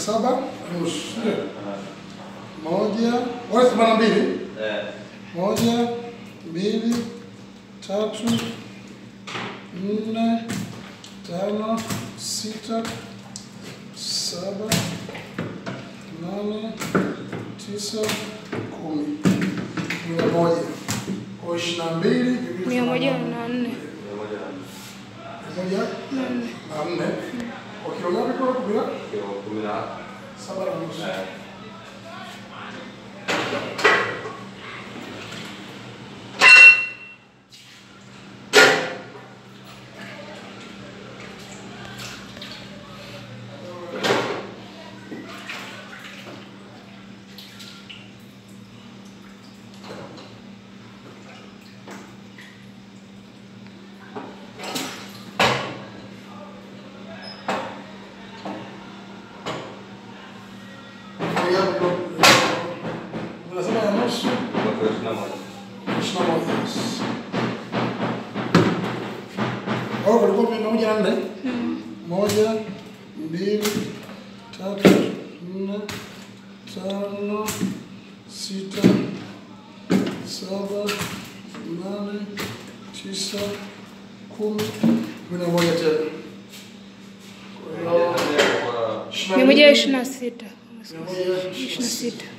saba na nusu. Ndio. Moja, wale themanini na mbili. Eh. Moja, mbili, tatu, nne, tano, sita, saba, nane, tisa, kumi. Mia moja. Kwa ishirini na mbili. Mia moja na nne. Mia moja na Mia moja Na nne. na nne. Kwa kilo ngapi kwa kumi na kilo kumi na saba na nusu. eh. Kilo ngapi kwa kumi na saba na nusu. Kwa kilo ishirini na moja. ishirini na moja. yes. Kwa hiyo kulikuwa mia moja na nne. Moja, mbili, tatu, nne, tano, sita, saba, nane, tisa, kumi, kumi na moja tena. Kwa hiyo, Kwa Mia moja ishirini na sita. mia moja Ishirini na sita.